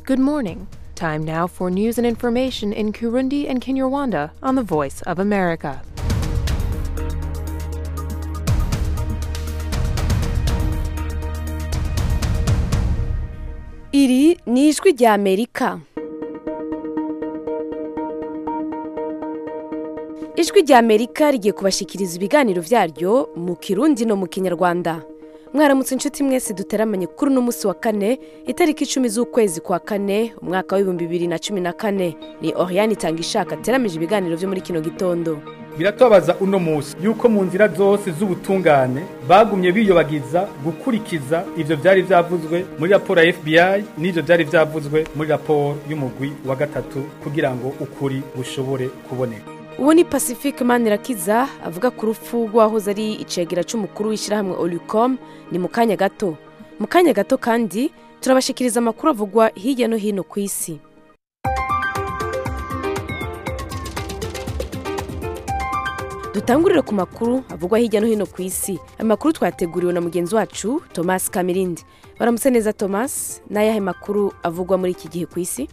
Good morning. Time now for news and information in Kurundi and Kinyarwanda on the Voice of America. iri ni ijwi rya amerika ijwi rya amerika rigiye kubashikiriza ibiganiro byaryo mu kirundi no mu kinyarwanda mwaramutse inshuti mwese duteramanye kuri uno munsi wa kane itariki icumi z'ukwezi kwa kane umwaka w'ibihumbi bibiri na cumi na kane ni oriyani itanga ishaka ateramije ibiganiro byo muri kino gitondo biratubabaza uno munsi yuko mu nzira zose z'ubutungane bagumye biyobagiza gukurikiza ivyo vyari vyavuzwe muri raporo ya FBI n'ivyo vyari vyavuzwe muri raporo y'umugwi wa gatatu kugira ngo ukuri gushobore kuboneka uwo ni pacifique manirakiza avuga ku rupfu rw'uwahoze ari icegera c'umukuru w'ishyirahamwe olicom ni mu kanya gato mu kanya gato kandi turabashikiriza amakuru avugwa hirya no hino ku isi dutangurire ku makuru avugwa hirya no hino ku isi amakuru twateguriwe na mugenzi wacu thomas kamirindi baramutse neza thomas n'ayahe makuru avugwa muri iki gihe ku isi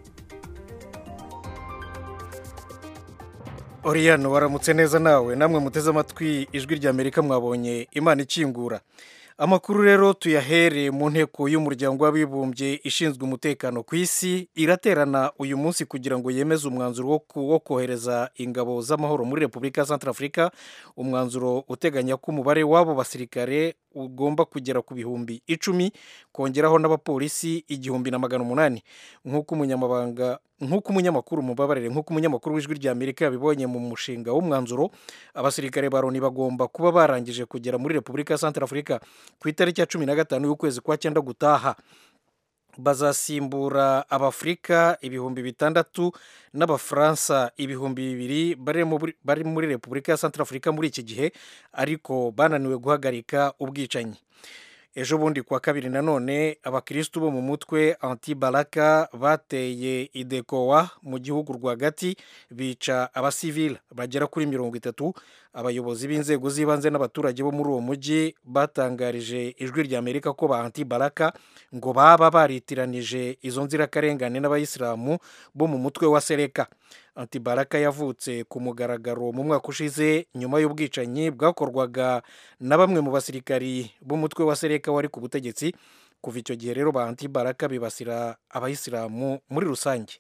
oriyano waramutse neza nawe namwe muteze amatwi ijwi rya amerika mwabonye imana ikingura amakuru rero tuyahere mu nteko y'umuryango w'abibumbye ishinzwe umutekano ku isi iraterana uyu munsi kugira ngo yemeze umwanzuro wo kohereza ingabo z'amahoro muri repubulika ya santarafurika umwanzuro uteganya ko umubare w'abo basirikare ugomba kugera ku bihumbi icumi kongeraho n'abapolisi igihumbi na magana umunani nk'uko umunyamabanga nk'uko umunyamakuru mubabarire nk'uko umunyamakuru w'ijwi rya amerika yabibonye mu mushinga w'umwanzuro abasirikare ba loni bagomba kuba barangije kugera muri repubulika ya santarafurika ku itariki ya cumi na gatanu y'ukwezi kwa cyenda gutaha bazasimbura abafurika ibihumbi bitandatu n'abafaransa ibihumbi bibiri bari muri repubulika ya santarafurika muri iki gihe ariko bananiwe guhagarika ubwicanyi ejo bundi kuwa kabiri nanone abakirisitu bo mu mutwe antibaraka bateye idekowa mu gihugu rwagati bica abasivili bagera kuri mirongo itatu abayobozi b'inzego z'ibanze n'abaturage bo muri uwo mujyi batangarije ijwi rya amerika ko ba antibaraka ngo baba baritiranije izo nzirakarengane n'abayisilamu bo mu mutwe wa sereka antibaraka yavutse ku mugaragaro mu mwaka ushize nyuma y'ubwicanyi bwakorwaga na bamwe mu basirikari b'umutwe wa sereka wari ku butegetsi kuva icyo gihe rero ba antibaraka bibasira abayisilamu muri rusange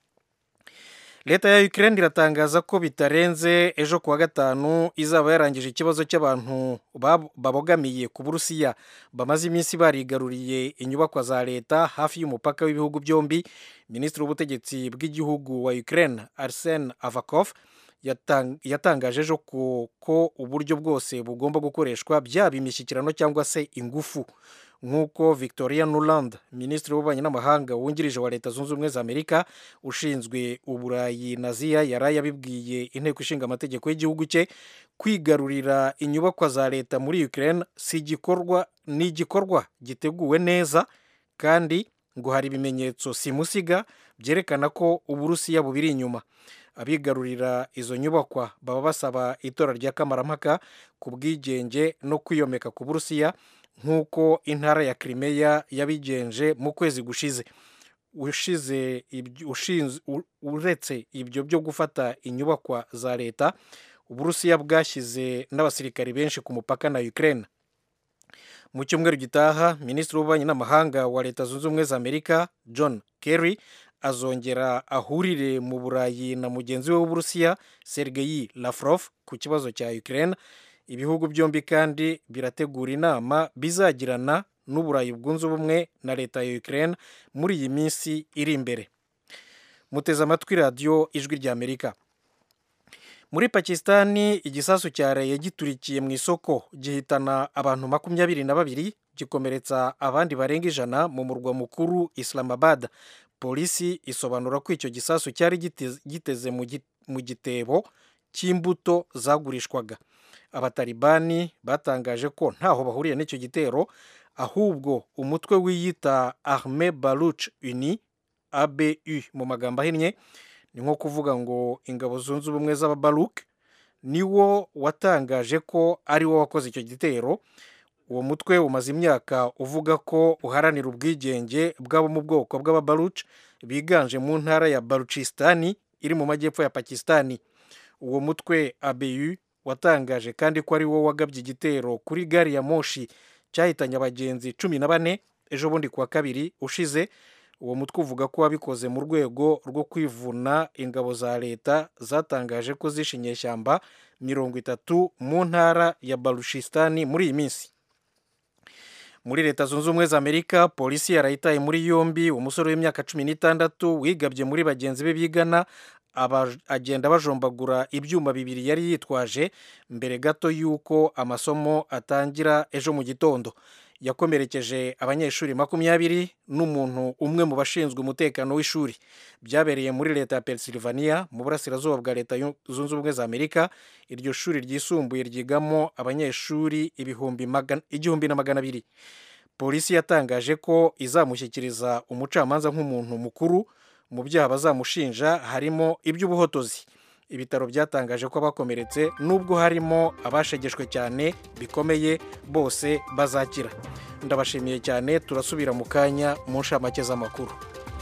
leta ya Ukraine iratangaza ko bitarenze ejo kuwa gatanu izaba yarangije ikibazo cy'abantu babogamiye ku burusiya bamaze iminsi barigaruriye inyubakwa za leta hafi y'umupaka w'ibihugu byombi minisitiri w'ubutegetsi bw'igihugu wa Ukraine Arsene Avakov yatangaje ejo ko uburyo bwose bugomba gukoreshwa byaba imishyikirano cyangwa se ingufu nk'uko victoria nuland minisitiri w'ububanyi n'amahanga wungirije wa leta zunze ubumwe za amerika ushinzwe uburayi na ziya yari yabibwiye inteko ishinga amategeko y'igihugu cye kwigarurira inyubakwa za leta muri ukraine si igikorwa ni igikorwa giteguwe neza kandi ngo hari ibimenyetso simusiga byerekana ko uburusiya bubiri inyuma abigarurira izo nyubakwa baba basaba itora rya kamarampaka ku bwigenge no kwiyomeka ku burusiya nk'uko intara ya Crimea yabigenje mu kwezi gushize ushize uretse ibyo byo gufata inyubakwa za leta uburusiya bwashyize n'abasirikari benshi ku mupaka na Ukraine mu cyumweru gitaha minisitiri w'ububanyi n'amahanga wa leta zunze ubumwe za amerika john kerry azongera ahurire mu burayi na mugenzi we w'uburusiya sergeyi Lavrov ku kibazo cya Ukraine ibihugu byombi kandi birategura inama bizagirana n'uburayi bwunze ubumwe na leta ya Ukraine muri iyi minsi iri imbere muteze amatwi radiyo ijwi rya amerika muri pakisitani igisasu cyaraye giturikiye mu isoko gihitana abantu makumyabiri na babiri gikomeretsa abandi barenga ijana mu murwa mukuru islamabad polisi isobanura ko icyo gisasu cyari giteze mu gitebo cy'imbuto zagurishwaga abatalibani batangaje ko ntaho bahuriye n'icyo gitero ahubwo umutwe wiyita arme baruch uni abu mu magambo ahinnye ni nko kuvuga ngo ingabo zunze ubumwe z'ababaruk niwo watangaje ko ari wo wakoze icyo gitero uwo mutwe umaze imyaka uvuga ko uharanira ubwigenge bw'abo mu bwoko bw'ababaruci biganje mu ntara ya baruchisitani iri mu majyepfo ya pakisitani uwo mutwe abu watangaje kandi ko ari wo wagabye igitero kuri gari ya moshi cyahitanye abagenzi cumi na bane ejo bundi kuwa kabiri ushize uwo mutwe uvuga ko wabikoze mu rwego rwo kwivuna ingabo za leta zatangaje ko zishe inyeshyamba mirongo itatu mu ntara ya barushistani muri iyi minsi muri leta zunze ubumwe za amerika polisi yarayitaye muri yombi umusore w'imyaka cumi n'itandatu wigabye muri bagenzi be bigana agenda bajombagura ibyuma bibiri yari yitwaje mbere gato y'uko amasomo atangira ejo mu gitondo yakomerekeje abanyeshuri makumyabiri n'umuntu umwe mu bashinzwe umutekano w'ishuri byabereye muri leta ya pennsylvania mu burasirazuba bwa leta zunze ubumwe za amerika iryo shuri ryisumbuye ryigamo abanyeshuri igihumbi na magana abiri polisi yatangaje ko izamushyikiriza umucamanza nk'umuntu mukuru mu byaha bazamushinja harimo iby'ubuhotozi ibitaro byatangaje ko abakomeretse nubwo harimo abashegeshwe cyane bikomeye bose bazakira ndabashimiye cyane turasubira mu kanya mu nshamake z'amakuru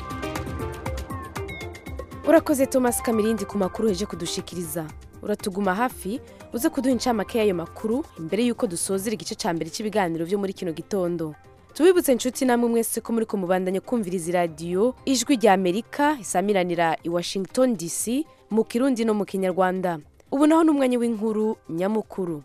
urakoze thomas kamirindi ku makuru heje kudushikiriza uratuguma hafi uze kuduha incamake y'ayo makuru imbere y'uko dusozera igice cya mbere cy'ibiganiro byo muri kino gitondo tubibutse inshuti namwe mwese ko muri kumubandanya kumviriza iradiyo ijwi rya amerika isamiranira i washington dc mu kirundi no mu kinyarwanda ubu naho ni umwanya w'inkuru nyamukuru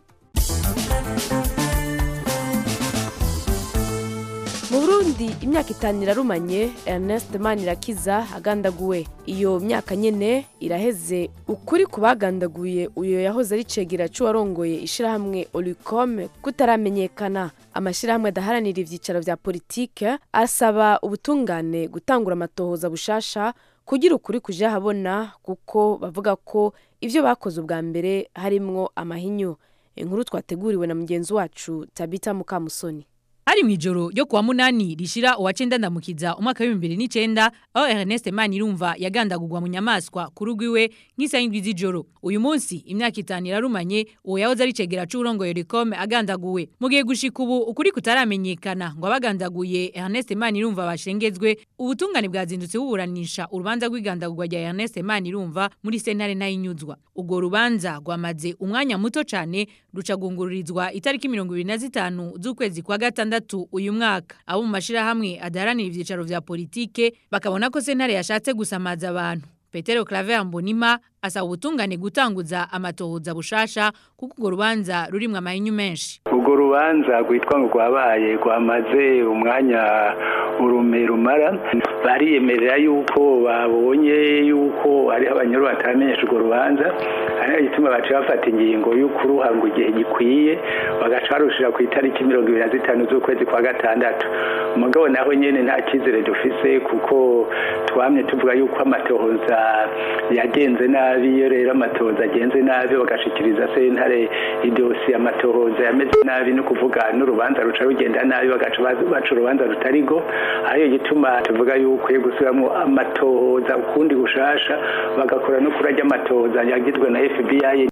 mu burundi imyaka itanu irarumanye ernest manirakiza agandaguwe iyo myaka nyine iraheze ukuri ku bagandaguye uyu yahoze ari cegera cy'uwarongoye ishyirahamwe oricom kutaramenyekana amashyirahamwe adaharanira ibyicaro bya politike asaba ubutungane gutangura amatohoza bushasha kugira ukuri kujya ahabona kuko bavuga ko ibyo bakoze ubwa mbere harimwo amahinyu inkuru twateguriwe na mugenzi wacu tabita mukamusoni hari mu ijoro ryo kuwa munani rishira uwa cenda ndamukiza umwaka w'ibihumbi bibiri n'icenda aho Ernest Manirumva yagandagurwa mu nyamaswa ku rugo iwe nk'isaha indwi z'ijoro uyu munsi imyaka itanu irarumanye uwo yahoze ari cegera c'uburongoye Ricome agandaguwe mu gihe gushika ubu ukuri kutaramenyekana ngo abagandaguye Ernest Manirumva bashengezwe ubutungane bwazindutse buburanisha urubanza rw'igandagurwa rya Ernest Manirumva muri sentare ntayinyuzwa ubwo rubanza rwamaze umwanya muto cane rucagungururizwa itariki mirongo ibiri na zitanu z'ukwezi kwa gatandatu gatandatu uyu mwaka abo mu mashirahamwe adaharanira ivyicaro vya politike bakabona ko sentare yashatse gusamaza abantu Petero Claver Mbonima asaba ubutungane gutanguza amatohoza bushasha kuko urwo rubanza rurimwo amahinyu menshi urwo rubanza rwitwa ngo rwabaye rwamaze umwanya urume rumara bariyemerera yuko babonye yuko hariho abanyuru bataramenyesha urwo rubanza ariyo gituma baciye bafata ingingo y'ukuruha ngo igihe gikwiye bagaca barushira ku itariki mirongo ibiri na zitanu z'ukwezi kwa gatandatu umugabo naho nyine nta cyizere dufise kuko twamye tuvuga yuko amatohoza yagenze nabi iyo rero amatohoza agenze nabi bagashikiriza sentare idosi amatohoza yameze nabi no kuvuga n'urubanza ruca rugenda nabi bagaca baca urubanza rutarigo ariyo gituma tuvuga yuko yo gusubiramo amatohoza ukundi gushasha bagakora no kurajya amatohoza yagizwe na FBI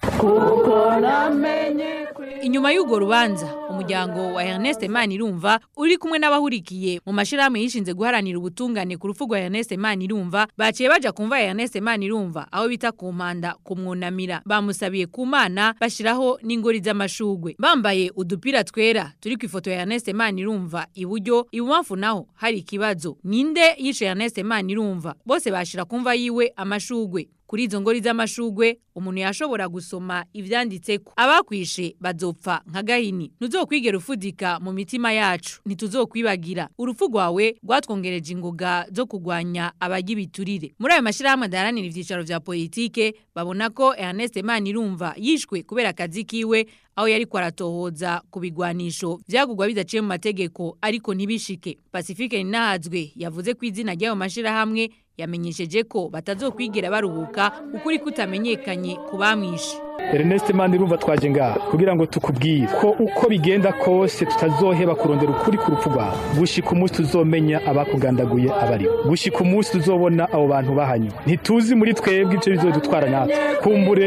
kuko namenye inyuma y'urwo rubanza umuryango wa Ernest Manirumva uri kumwe n'abahurikiye mu mashirahamwe yishinze guharanira ubutungane ku rupfu rwa Ernest Manirumva baciye baja kumva Ernest Manirumva aho bita ku mpanda kumwunamira bamusabiye ku mana bashiraho n'ingori z'amashugwe bambaye udupira twera turi ku ifoto ya Ernest Manirumva iburyo ibumamfu naho hari ikibazo ninde yishe Ernest Manirumva bose bashira kumva yiwe amashugwe kuri izo ngori z'amashugwe umuntu yashobora gusoma ivyanditseko abakwishe bazopfa nka gahini ntuzokwigera ufudika mu mitima yacu ntituzokwibagira urupfu rwawe rwatwongereje ingoga zo kugwanya abarya ibiturire muri ayo mashirahamwe adaharanira ivyicaro vya politike babona ko Ernest Manirumva yishwe kubera akazi kiwe aho yari kwaratohoza ku bigwanisho vyagurwa bidaciye mu mategeko ariko ntibishike Pacifique Ninahazwe yavuze ko izina ry'ayo mashirahamwe yamenyesheje ko batazokwigira baruhuka ukuri kutamenyekanye ku bamwishe Ernest Manirumva twaje ngaha kugira ngo tukubwire ko uko bigenda kose tutazoheba kurondera ukuri ku rupfu rwawe gushika umunsi tuzomenya abakugandaguye abari gushika umunsi tuzobona abo bantu bahanywe ntituzi muri twebwe ivyo bizodutwara natwe kumbure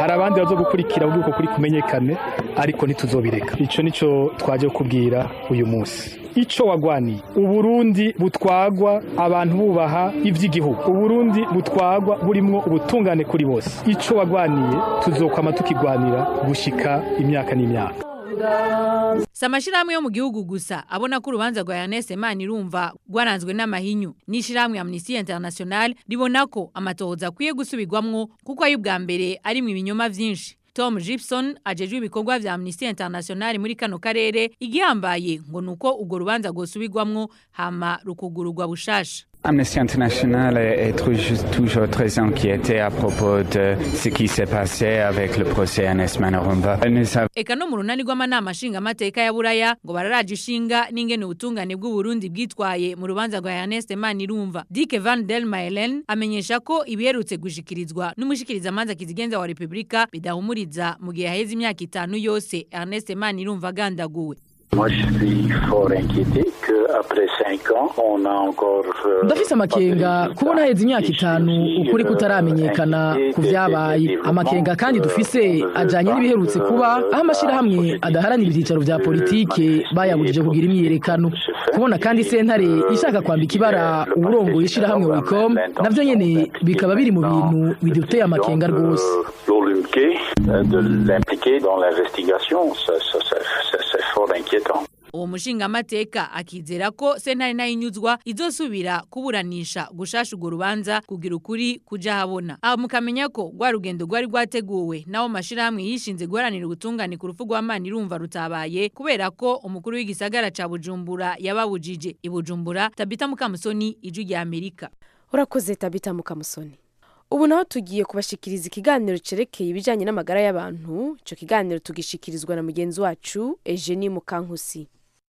hari abandi bazogukurikira kugira uko kuri kumenyekane ariko ntituzobireka ico nico twaje kukubwira uyu munsi ico wagwaniye uburundi butwagwa abantu bubaha ivy'igihugu uburundi butwagwa burimwo ubutungane kuri bose ico wagwaniye tuzokwama tukigwanira gushika imyaka n'imyaka si amashyirahamwe yo mu gihugu gusa abona ko urubanza rwa Ernest Manirumva rwaranzwe n'amahinyu n'ishyirahamwe Amnesty International ribona ko amatohoza akwiye gusubirwamwo kuko ayo ubwa mbere ari mu ibinyoma vyinshi Tom Gibson ajejwe ibikorwa vya Amnesty International muri kano karere igihambaye ngo nuko urwo rubanza rwosubirwamwo hama rukugururwa bushasha Amnesty International est toujours très inquiété à propos de ce qui s'est passé avec le procès Ernest Manirumva. Eka no mu runani rw'amanama nshingamateka ya Buraya ngo bararaje ishinga n'ingene ubutungane bw'Uburundi bwitwaye mu rubanza rwa Ernest Manirumva. Dick Van der Meilen amenyesha ko ibiherutse gushikirizwa n'umushikirizamanza kizigenza wa Republika bidahumuriza mu gihe haheze imyaka itanu yose Ernest Manirumva agandaguwe. Moi, je suis fort inquiété qu'après 5 ans, on a encore... ndafise amakenga kubona haheze imyaka itanu ukuri kutaramenyekana ku vyabaye amakenga kandi dufise ajanye n'ibiherutse kuba aho amashirahamwe adaharanira ivyicaro vya politike bayabujije kugira imyiyerekano kubona kandi sentare ishaka kwambika ibara uburongoye ishirahamwe wicom navyo nyene bikaba biri mu bintu biduteye amakenga rwose de l'impliquer dans l'investigation, c'est fort inquiétant. uwo mushingamateka akizera ko sentare nayo inyuzwa izosubira kuburanisha gushasha urwo rubanza kugira ukuri kuja habona aho mukamenya ko rwa rugendo rwari rwateguwe nawo mashirahamwe yishinze guharanira ubutungane ku rupfu rwa Manirumva rutabaye kubera ko umukuru w'igisagara ca Bujumbura yababujije i Bujumbura Tabita Mukamusoni ijwi rya Amerika urakoze tabita mukamusoni ubu naho tugiye kubashikiriza ikiganiro cerekeye ibijyanye n'amagara y'abantu icyo kiganiro tugishikirizwa na mugenzi wacu Eugenie Mukankusi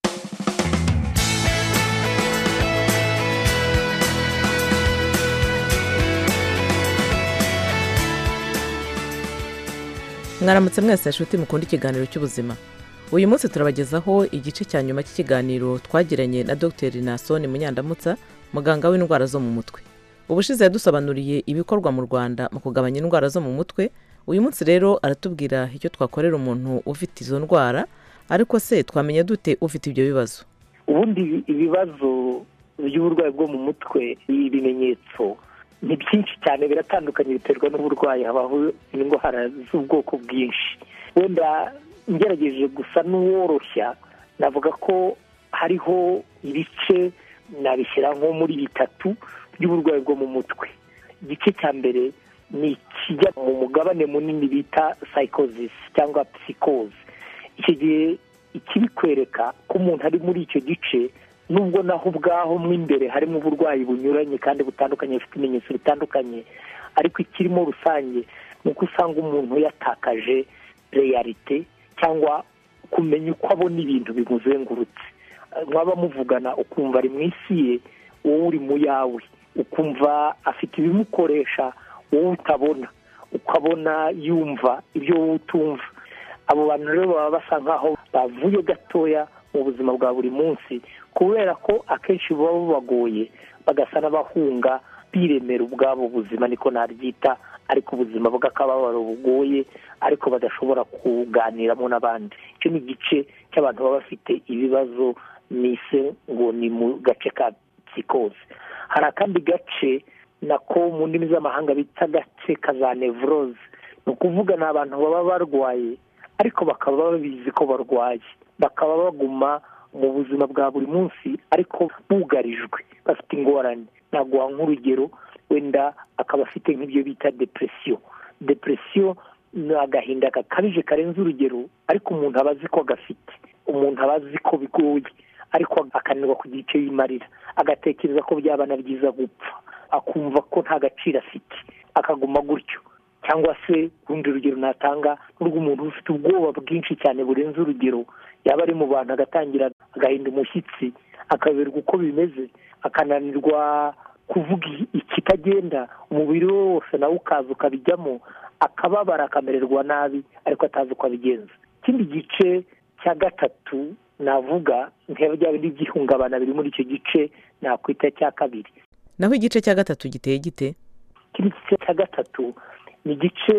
mwaramutse mwese nshuti mukunda ikiganiro cy'ubuzima uyu munsi turabagezaho igice cya nyuma cy'ikiganiro twagiranye na dr nasoni munyandamutsa muganga w'indwara zo mu mutwe ubushize yadusobanuriye ibikorwa mu rwanda mu kugabanya indwara zo mu mutwe uyu munsi rero aratubwira icyo twakorera umuntu ufite izo ndwara ariko se twamenya dute ufite ibyo bibazo ubundi ibibazo by'uburwayi bwo mu mutwe ibimenyetso ni byinshi cyane biratandukanye biterwa n'uburwayi habaho indwara z'ubwoko bwinshi wenda ngerageje gusa n'uworoshya navuga ko hariho ibice nabishyira nko muri bitatu by'uburwayi bwo mu mutwe igice cya mbere ni ikijya mu mugabane munini bita psychosis cyangwa psychose icyo gihe ikibikwereka ko umuntu ari muri icyo gice nubwo naho ubwaho mo imbere harimo uburwayi bunyuranye kandi butandukanye bufite ibimenyetso bitandukanye ariko ikirimo rusange ni uko usanga umuntu yatakaje reyarite cyangwa kumenya uko abona ibintu bimuzengurutse mwaba muvugana ukumva ari mu isi ye wowe uri mu yawe ukumva afite ibimukoresha wowe utabona ukabona yumva ibyo wowe utumva abo bantu rero baba basa nkaho bavuye gatoya mu buzima bwa buri munsi kubera ko akenshi buba bubagoye bagasa n'abahunga biremera ubwabo buzima niko naryita ariko ubuzima bw'akababaro bugoye ariko badashobora kuganiramo n'abandi icyo ni igice cy'abantu baba bafite ibibazo nise ngo ni mu gace ka psikose hari akandi gace nako mu ndimi z'amahanga bita agace ka za nevroze ni ukuvuga ni abantu baba barwaye ariko bakaba babizi ko barwaye bakaba baguma mu buzima bwa buri munsi ariko bugarijwe bafite ingorane naguha nk'urugero wenda akaba afite nk'ibyo bita depresiyo depresiyo ni agahinda gakabije karenze urugero ariko umuntu aba azi ko gafite umuntu aba azi ko bigoye ariko akananirwa kugira icyo yimarira agatekereza ko byaba na byiza gupfa akumva ko nta gaciro afite akaguma gutyo cyangwa se urundi rugero natanga n'urw'umuntu ufite ubwoba bwinshi cyane burenze urugero yaba ari mu bantu agatangira agahinda umushyitsi akaberwa uko bimeze akananirwa kuvuga ikitagenda umubiri we wose nawe ukaza ukabijyamo akababara akamererwa nabi ariko atazi uko abigenza ikindi gice cya gatatu navuga bya bindi by'ihungabana biri muri icyo gice nakwita cya kabiri naho igice cya gatatu giteye gite ikindi gice cya gatatu ni igice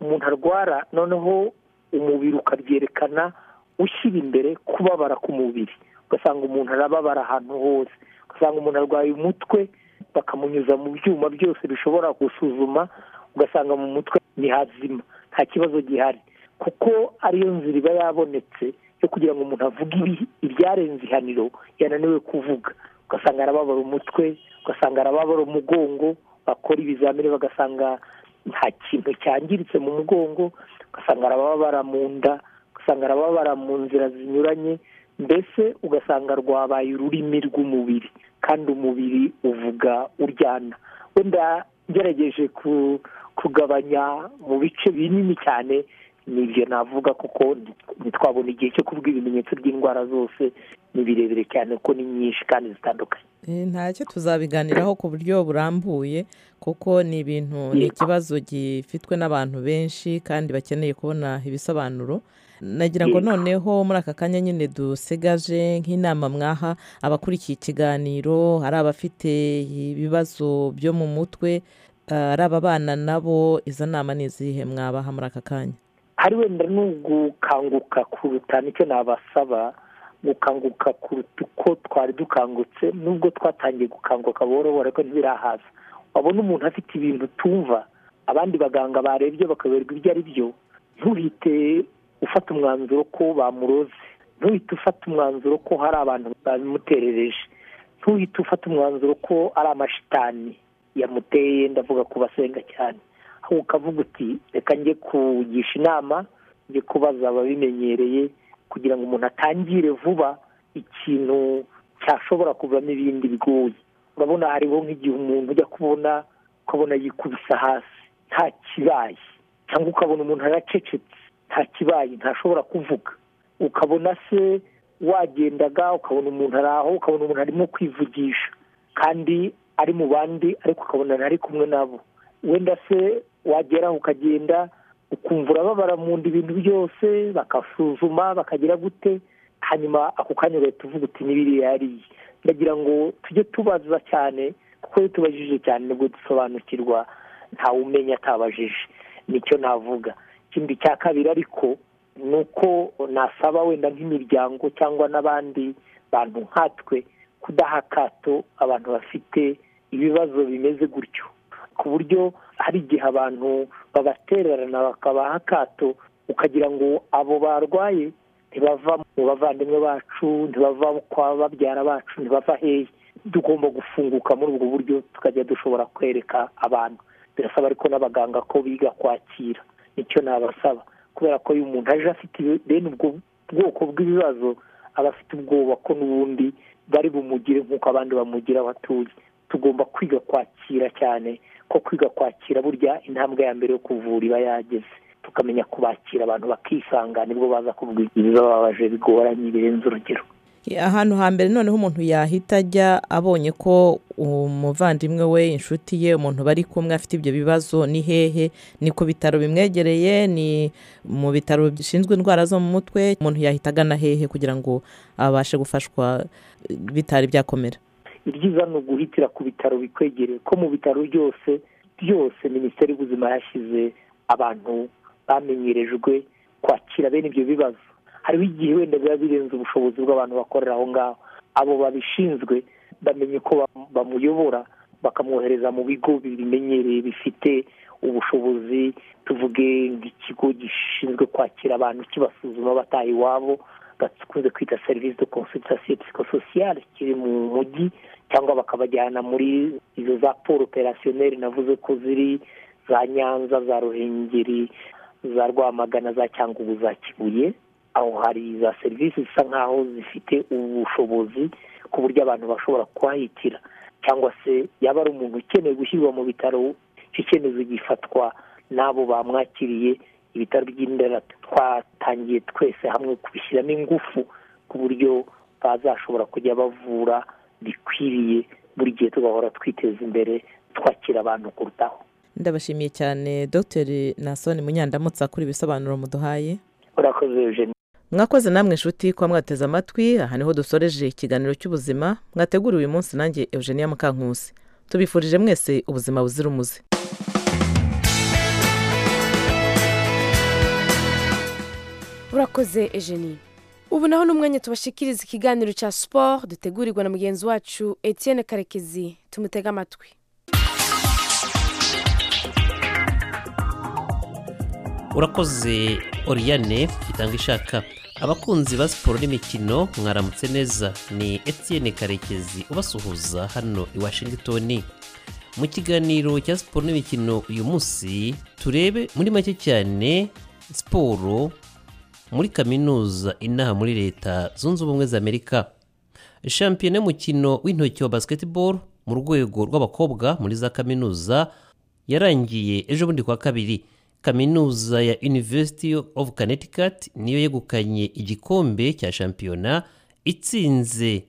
umuntu arwara noneho umubiri ukabyerekana ushyira imbere kubabara k'umubiri ugasanga umuntu arababara ahantu hose ugasanga umuntu arwaye umutwe bakamunyuza mu byuma byose bishobora gusuzuma ugasanga mu mutwe ni hazima nta kibazo gihari kuko ariyo nzira iba yabonetse yo kugira ngo umuntu avuge ibyarenze ihaniro yananiwe kuvuga ugasanga arababara umutwe ugasanga arababara umugongo bakora ibizamini bagasanga nta kintu cyangiritse mu mugongo ugasanga arababara mu nda ugasanga arababara mu nzira zinyuranye mbese ugasanga rwabaye ururimi rw'umubiri kandi umubiri uvuga uryana wenda ngerageje kugabanya mu bice binini cyane nibyo navuga kuko ntitwabona igihe cyo kuvuga ibimenyetso by'indwara zose ni birebire cyane kuko ni nyinshi kandi zitandukanye ntacyo tuzabiganiraho ku buryo burambuye kuko ni ibintu ni ikibazo gifitwe n'abantu benshi kandi bakeneye kubona ibisobanuro nagira ngo noneho muri aka kanya nyine dusigaje nk'inama mwaha abakurikiye ikiganiro ari abafite ibibazo byo mu mutwe ari ababana nabo izo nama ni izihe mwabaha muri aka kanya hari wenda ni ugukanguka kuruta nicyo nabasaba gukanguka kuruta uko twari dukangutse nubwo twatangiye gukanguka buhoro buhoro ariko ntibirahaza wabona umuntu afite ibintu utumva abandi baganga barebye bakaberwa ibyo ari byo ntuhite ufata umwanzuro ko bamuroze ntuhite ufata umwanzuro ko hari abantu babimuterereje ntuhite ufata umwanzuro ko ari amashitani yamuteye ndavuga ku basenga cyane aho ukavuga uti reka njye kugisha inama njye kubaza ababimenyereye kugira ngo umuntu atangire vuba ikintu cyashobora kuvamo ibindi bigoye urabona hariho nk'igihe umuntu ujya kubona ukabona yikubise hasi nta kibaye cyangwa ukabona umuntu aracecetse nta kibaye ntashobora kuvuga ukabona se wagendaga ukabona umuntu ari aho ukabona umuntu arimo kwivugisha kandi ari mu bandi ariko ukabona ntari kumwe nabo wenda se wageraho ukagenda ukumva urababara mu nda ibintu byose bakasuzuma bakagira gute hanyuma ako kanya ugahita uvuga uti n'ibiriya yariye ndagira ngo tujye tubaza cyane kuko iyo tubajije cyane nibwo dusobanukirwa ntawe umenya atabajije nicyo navuga ikindi cya kabiri ariko ni uko nasaba wenda nk'imiryango cyangwa n'abandi bantu nkatwe kudaha akato abantu bafite ibibazo bimeze gutyo ku buryo hari igihe abantu babatererana bakabaha akato ukagira ngo abo barwaye ntibava mu bavandimwe bacu ntibava kwa babyara bacu ntibava hehe tugomba gufunguka muri ubwo buryo tukajya dushobora kwereka abantu birasaba ariko n'abaganga ko biga kwakira nicyo nabasaba kubera ko iyo umuntu aje afite bene ubwo bwoko bw'ibibazo aba afite ubwoba ko n'ubundi bari bumugire nk'uko abandi bamugira abatuye tugomba kwiga kwakira cyane ko kwiga kwakira burya intambwe ya mbere yo kuvura iba yageze tukamenya kubakira abantu bakisanga nibwo baza kuvuga ibibabaje bigoranye birenze urugero ahantu hambere noneho umuntu yahita ajya abonye ko umuvandimwe we inshuti ye umuntu bari kumwe afite ibyo bibazo ni hehe ni ku bitaro bimwegereye ni mu bitaro bishinzwe indwara zo mu mutwe umuntu yahita agana hehe kugira ngo abashe gufashwa bitari byakomera ibyiza ni uguhitira ku bitaro bikwegereye ko mu bitaro byose byose minisiteri y'ubuzima yashyize abantu bamenyerejwe kwakira bene ibyo bibazo hariho igihe wenda biba birenze ubushobozi bw'abantu bakorera aho ngaho abo babishinzwe bamenye ko bamuyobora bakamwohereza mu bigo bibimenyereye bifite ubushobozi tuvuge nk'ikigo gishinzwe kwakira abantu kibasuzuma bataha iwabo bakunze kwita serivisi de consultation psychosociale kiri mu mujyi cyangwa bakabajyana muri izo za polo operasiyoneri navuze ko ziri za nyanza za ruhengeri za rwamagana za cyangugu za kibuye aho hari za serivisi zisa nk'aho zifite ubushobozi ku buryo abantu bashobora kuhahitira cyangwa se yaba ari umuntu ukeneye gushyirwa mu bitaro icyo cyemezo gifatwa n'abo bamwakiriye ibitaro by'indera twatangiye twese hamwe kubishyiramo ingufu ku buryo bazashobora kujya bavura bikwiriye buri gihe tugahora twiteza imbere twakira abantu kurutaho ndabashimiye cyane dr nasoni munyandamutsa kuri ibisobanuro muduhaye urakoze eugenie mwakoze namwe inshuti kuba mwateze amatwi aha niho dusoreje ikiganiro cy'ubuzima mwateguriwe uyu munsi nanjye eugenia mukankusi tubifurije mwese ubuzima buzira umuze urakoze ejeni ubu naho n'umwanya tubashikiriza ikiganiro cya siporo dutegurirwa na mugenzi wacu etienne karekezi tumutege amatwi urakoze oriyane itanga ishaka abakunzi ba siporo n'imikino mwaramutse neza ni etienne karekezi ubasuhuza hano i washington mu kiganiro cya siporo n'imikino uyu munsi turebe muri make cyane siporo muri kaminuza inaha muri leta zunze ubumwe za amerika shampiyona y'umukino w'intoki wa basketball mu rwego rw'abakobwa muri za kaminuza yarangiye ejo bundi kwa kabiri kaminuza ya university of connecticut niyo yegukanye igikombe cya shampiyona itsinze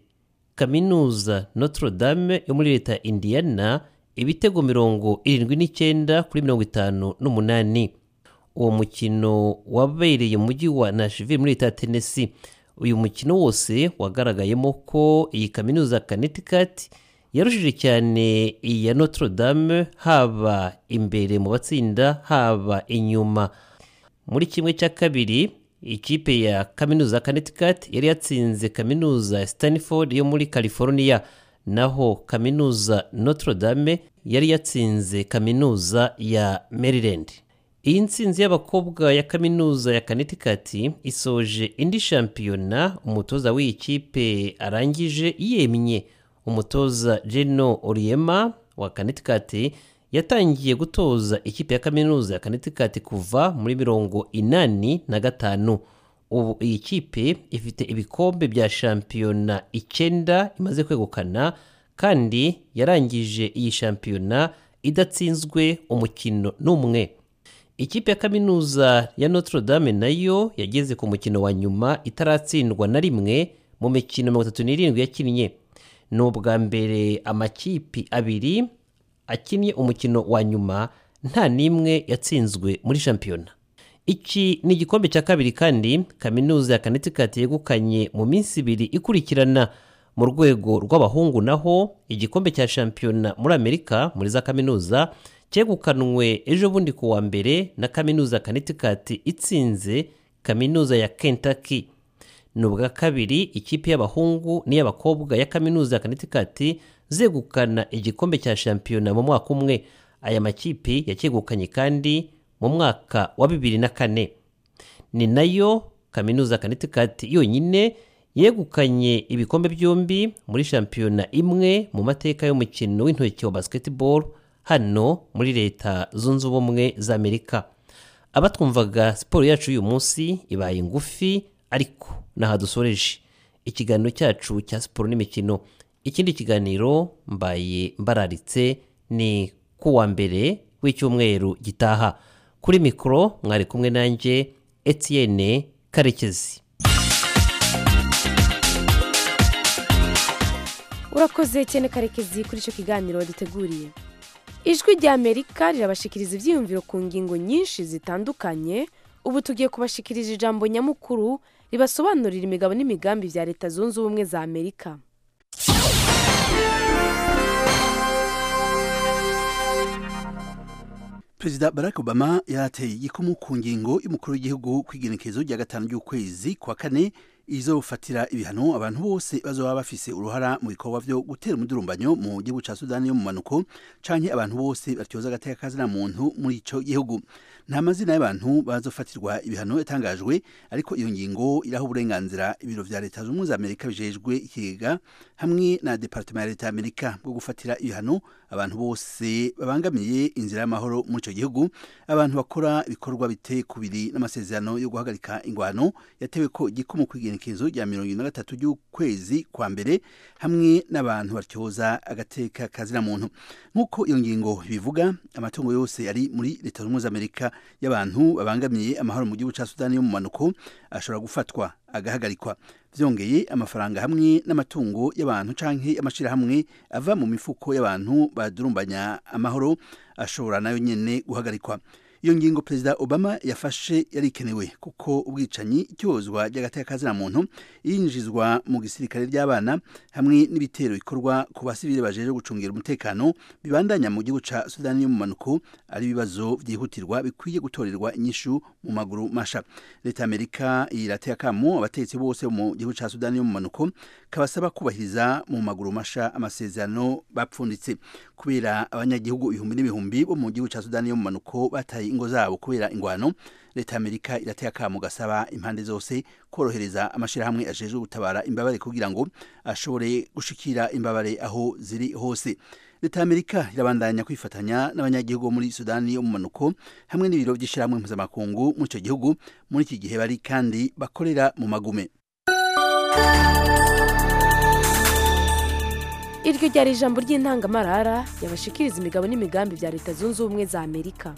kaminuza notre dame yo muri leta ya indiana ibitego mirongo irindwi n'icyenda kuri mirongo itanu n'umunani uwo mukino wabereye mu mujyi wa nashville muri leta ya tennessee uyu mukino wose wagaragayemo ko iyi kaminuza connecticut yarushije cyane iya notre dame haba imbere mu batsinda haba inyuma muri kimwe cya kabiri ikipe ya kaminuza connecticut yari yatsinze kaminuza ya stanford yo muri california naho kaminuza notre dame yari yatsinze kaminuza ya maryland iyi nsinzi y'abakobwa ya kaminuza ya connecticut isoje indi shampiyona umutoza w'iyi kipe arangije yemye umutoza jeno oriema wa connecticut yatangiye gutoza ikipe ya kaminuza ya connecticut kuva muri mirongo inani na gatanu ubu iyi kipe ifite ibikombe bya shampiyona icyenda imaze kwegukana kandi yarangije iyi shampiyona idatsinzwe umukino n'umwe ikipe ya kaminuza ya notre dame nayo yageze ku mukino wa nyuma itaratsindwa na rimwe mu mikino mirongo itatu n'irindwi yakinnye ni ubwa mbere amakipi abiri akinnye umukino wa nyuma nta n'imwe yatsinzwe muri shampiyona iki ni igikombe cya kabiri kandi kaminuza ya connecticut yegukanye mu minsi ibiri ikurikirana mu rwego rw'abahungu naho igikombe cya shampiyona muri amerika muri za kaminuza cyegukanwe ejo bundi ku wa mbere na kaminuza connecticut itsinze kaminuza ya kentucky ni ubwa kabiri ikipe y'abahungu n'iy'abakobwa ya kaminuza ya connecticut zegukana igikombe cya shampiyona mu mwaka umwe aya makipe yacyegukanye kandi mu mwaka wa bibiri na kane ni nayo kaminuza connecticut yonyine yegukanye ibikombe byombi muri shampiyona imwe mu mateka y'umukino w'intoki wa basketball hano muri leta zunze ubumwe za amerika abatwumvaga siporo yacu y'uyu munsi ibaye ngufi ariko naha dusoreje ikiganiro cyacu cya siporo n'imikino ikindi kiganiro mbaye mbararitse ni ku wa mbere w'icyumweru gitaha kuri mikoro mwari kumwe nanjye etienne karekezi urakoze etienne karekezi kuri icyo kiganiro waduteguriye ijwi rya amerika rirabashikiriza ibyiyumviro ku ngingo nyinshi zitandukanye ubu tugiye kubashikiriza ijambo nyamukuru ribasobanurira imigabo n'imigambi bya leta zunze ubumwe za amerika perezida barack obama yateye igikumu ku ngingo y'umukuru w'igihugu ku igenekerezo rya gatanu ry'ukwezi kwa kane izofatira ibihano abantu bose bazoba bafise uruhara mu bikorwa vyo gutera umudurumbanyo mu gihugu ca sudani yo mu manuko canke abantu bose batyoza agateka kazina muntu muri ico gihugu nta mazina y'abantu bazofatirwa ibihano yatangajwe ariko iyo ngingo iraho uburenganzira ibiro vya leta z'ubumwe za amerika bijejwe ikigega hamwe na departement ya leta ya amerika bwo gufatira ibihano abantu bose babangamiye inzira y'amahoro muri ico gihugu abantu bakora ibikorwa biteye kubiri n'amasezerano yo guhagarika ingwano yatewe ko igikumu kw'igenekerezo rya mirongo ine na gatatu ry'ukwezi kwa mbere hamwe n'abantu batyoza agateka kazina muntu nk'uko iyo ngingo bivuga amatungo yose ari muri leta z'ubumwe za amerika y'abantu babangamiye amahoro mu gihugu cya sudani yo mu manuko ashobora gufatwa agahagarikwa byongeye amafaranga hamwe n'amatungo y'abantu canke amashirahamwe ava mu mifuko y'abantu badurumbanya amahoro ashobora nayo nyene guhagarikwa iyo ngingo perezida obama yafashe yari ikenewe kuko ubwicanyi icyozwa ry'agateka muntu yinjizwa mu gisirikare ry'abana hamwe n'ibitero bikorwa ku basivile bajeje gucungira umutekano bibandanya mu gihugu ca sudani yo mu manuko ari ibibazo byihutirwa bikwiye gutorerwa inyishu mu maguru masha leta ya amerika irateye akamo abategetsi bose mu gihugu ca sudani yo mu manuko kabasaba kubahiriza mu maguru masha amasezerano bapfunditse kubera abanyagihugu ibihumbi n'ibihumbi bo mu gihugu ca sudani yo mu manuko bataye ingo zabo kubera ingwano leta ya amerika irateye akamo gasaba impande zose korohereza amashirahamwe ajejwe gutabara imbabare kugira ngo ashobore gushikira imbabare aho ziri hose leta ya amerika irabandanya kwifatanya n'abanyagihugu muri sudani yo mu manuko hamwe n'ibiro by'ishyirahamwe mpuzamakungu muri icyo gihugu muri iki gihe bari kandi bakorera mu magume iryo ryari ijambo ry'intangamarara yabashikiriza imigabo n'imigambi bya leta zunze ubumwe za amerika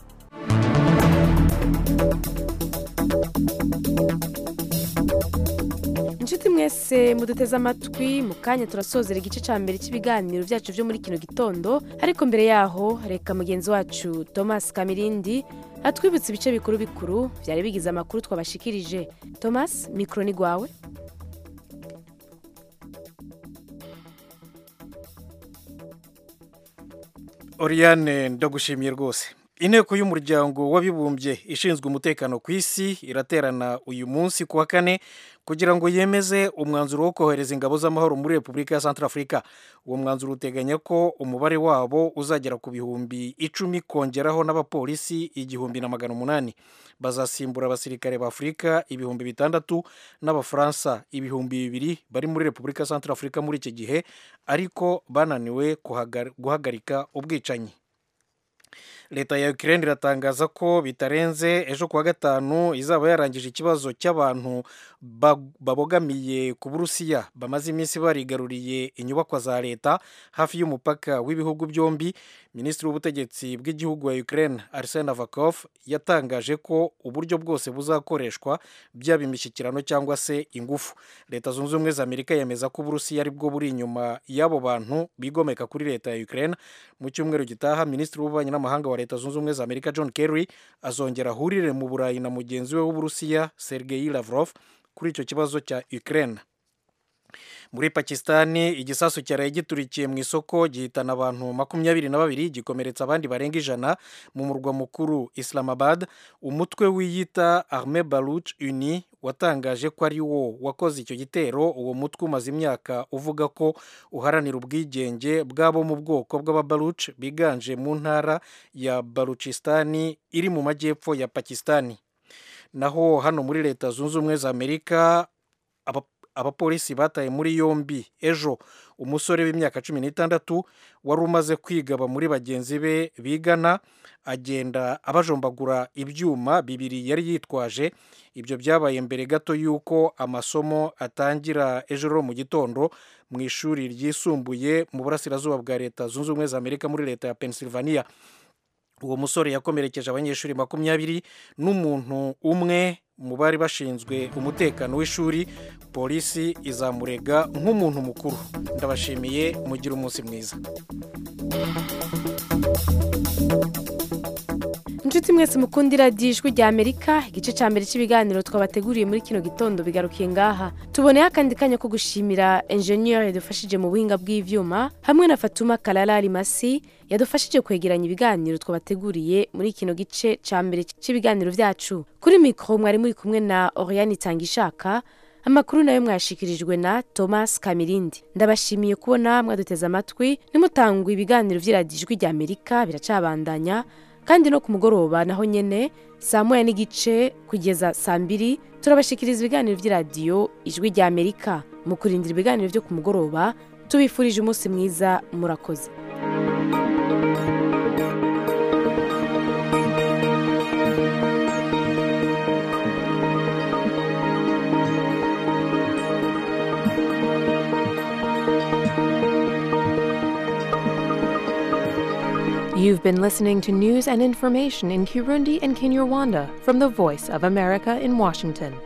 inshuti mwese muduteze amatwi mu kanya turasozera igice cya mbere cy'ibiganiro byacu byo muri kino gitondo ariko mbere yaho reka mugenzi wacu thomas kamirindi atwibutse ibice bikuru bikuru byari bigize amakuru twabashikirije thomas mikoro ni rwawe Oriane ndagushimiye rwose inteko y'umuryango w'abibumbye ishinzwe umutekano ku isi iraterana uyu munsi ku wa kane kugira ngo yemeze umwanzuro wo kohereza ingabo z'amahoro muri repubulika ya Centrafrica uwo mwanzuro uteganya ko umubare wabo uzagera ku bihumbi icumi kongeraho n'abapolisi igihumbi na magana umunani bazasimbura abasirikare ba afurika ibihumbi bitandatu n'abafaransa ibihumbi bibiri bari muri repubulika ya Centrafrica muri iki gihe ariko bananiwe guhagarika ubwicanyi leta ya Ukraine iratangaza ko bitarenze ejo kuwa gatanu izaba yarangije ikibazo cy'abantu babogamiye ku burusiya bamaze iminsi barigaruriye inyubakwa za leta hafi y'umupaka w'ibihugu byombi minisitiri w'ubutegetsi bw'igihugu wa Ukraine Arsene Avakov yatangaje ko uburyo bwose buzakoreshwa byaba imishyikirano cyangwa se ingufu leta zunze ubumwe za amerika yemeza ko uburusiya ari bwo buri inyuma y'abo bantu bigomeka kuri leta ya Ukraine mu cyumweru gitaha minisitiri w'ububanyi n'amahanga wa leta zunze ubumwe za amerika john kerry azongera ahurire mu burayi na mugenzi we w'uburusiya sergei lavrov kuri icyo kibazo cya Ukraine muri pakisitani igisasu cyaraye giturikiye mu isoko gihitana abantu makumyabiri na babiri gikomeretsa abandi barenga ijana mu murwa mukuru islamabad umutwe wiyita arme baruch uni watangaje ko ari wo wakoze icyo gitero uwo mutwe umaze imyaka uvuga ko uharanira ubwigenge bw'abo mu bwoko bw'ababaruch biganje mu ntara ya baruchistani iri mu majyepfo ya pakisitani naho hano muri leta zunze ubumwe za amerika abapolisi bataye muri yombi ejo umusore w'imyaka cumi n'itandatu wari umaze kwigaba muri bagenzi be bigana agenda abajombagura ibyuma bibiri yari yitwaje ibyo byabaye mbere gato y'uko amasomo atangira ejo mu gitondo mu ishuri ryisumbuye mu burasirazuba bwa leta zunze ubumwe za amerika muri leta ya pennsylvania uwo musore yakomerekeje abanyeshuri makumyabiri n'umuntu umwe mu bari bashinzwe umutekano w'ishuri polisi izamurega nk'umuntu mukuru ndabashimiye mugire umunsi mwiza inshuti mwese mukundira ijwi rya amerika igice cya mbere cy'ibiganiro twabateguriye muri kino gitondo bigarukiye ngaha tuboneyeho akandi kanya ko gushimira enjeniyeri yadufashije mu buhinga bw'ibyuma hamwe na fatuma karara rimasi yadufashije kwegeranya ibiganiro twabateguriye muri kino gice cya mbere cy'ibiganiro byacu kuri mikoro mwari muri kumwe na oriyani itangishaka amakuru nayo mwashikirijwe na thomas kamirindi ndabashimiye kubona mwaduteze amatwi nimutangwa ibiganiro by'iradijwi rya amerika biracabandanya kandi no ku mugoroba naho nyine saa moya n'igice kugeza saa mbiri turabashikiriza ibiganiro by'iradiyo ijwi rya amerika mu kurindira ibiganiro byo ku mugoroba tubifurije umunsi mwiza murakoze You've been listening to news and information in Kirundi and Kinyarwanda from the Voice of America in Washington.